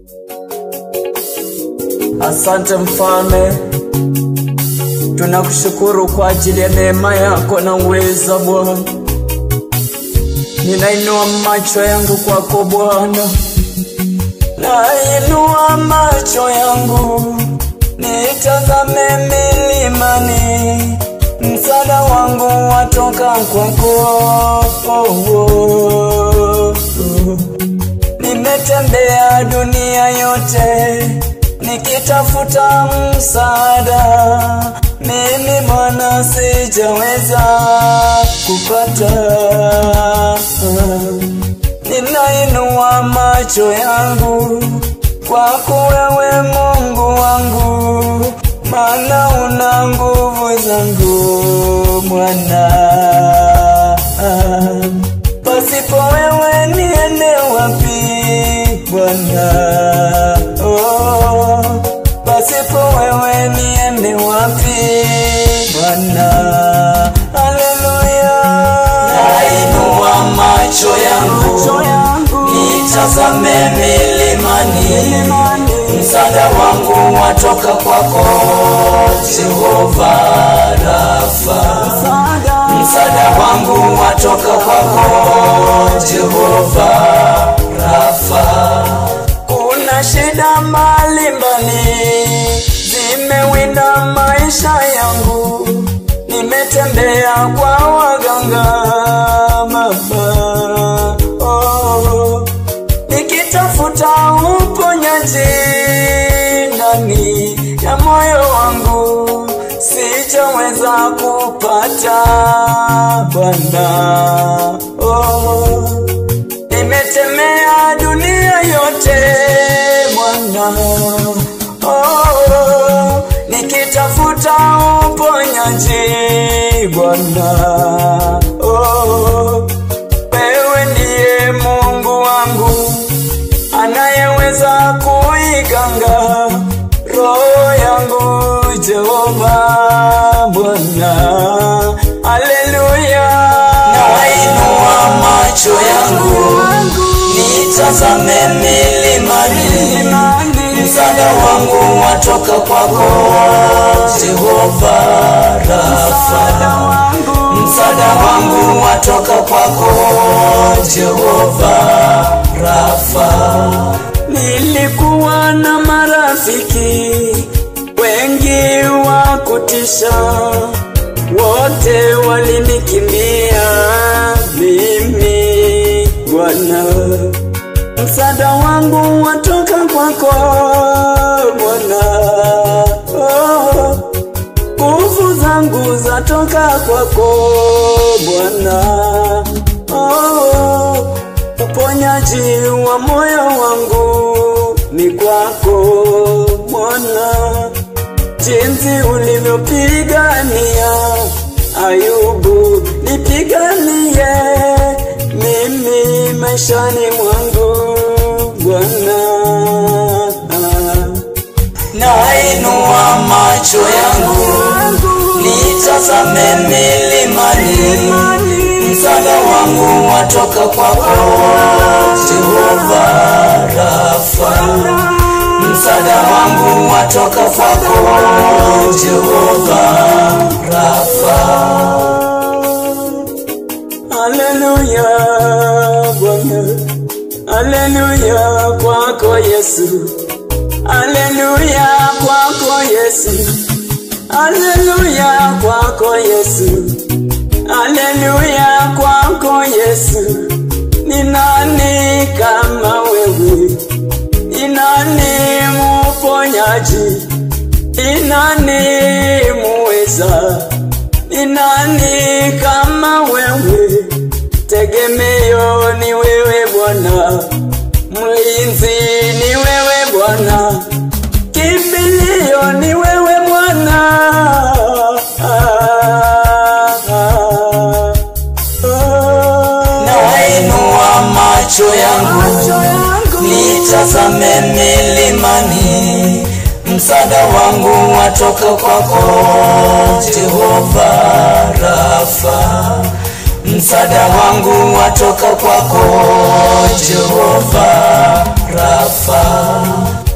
Asante mfalme, tunakushukuru kwa ajili ya neema yako na uweza Bwana. Ninainua macho yangu kwako Bwana, nainua macho yangu nitazame milimani, msaada wangu watoka kwako. Oh, oh, oh. Nimetembea dunia yote nikitafuta msaada, mimi Bwana sijaweza kupata. Ninainua macho yangu kwako wewe Mungu wangu, maana una nguvu zangu Bwana. Pasipo wewe niende wapi Bwana? Oh, pasipo wewe niende wapi Bwana? Haleluya. Nainua macho yangu nitazame milimani, msaada wangu watoka kwako Jehova Rafa. Msaada wangu watoka kwako Jehova Rafa. Kuna shida mbalimbali zimewinda maisha yangu, nimetembea kwa waganga baba, oh, nikitafuta uponyaji ndani ya moyo wangu, sijaweza kupata Bwana, oh, nimetemea dunia yote Bwana, oh, nikitafuta uponyaji Bwana, oh, wewe ndiye Mungu wangu anayeweza kuiganga roho yangu Jehova Bwana, haleluya. Nainua macho yangu nitazame milimani, msaada wangu watoka kwako Jehova Rafa. Msaada wangu watoka kwako Jehova Rafa. Nilikuwa na marafiki wengi wa kutisha, wote walinikimbia mimi Bwana. Msaada wangu watoka kwako Bwana, oh, nguvu zangu zatoka kwako Bwana, oh, uponyaji wa moyo wangu ni kwako Bwana, jinsi ulivyopigania Ayubu, nipiganie mimi maishani mwangu Bwana. Nainua macho yangu nitazame milimani, msaada wangu watoka kwako Jehova Rafa. Msaada wangu watoka kwako Jehova Rafa. Haleluya Bwana, haleluya kwako Yesu, haleluya kwako Yesu, haleluya kwako Yesu, haleluya kwako Yesu. Ni nani kama wewe? Ni nani muponyaji? Ni nani muweza? Ni nani kama wewe? Tegemeo ni wewe Bwana, mlinzi ni wewe Bwana, kimbilio ni wewe Bwana. Ah, ah, ah. Nainua macho yangu Macho yangu nitazame milimani, msaada wangu watoka kwako Jehova Rafa. msaada wangu watoka kwako Jehova Rafa.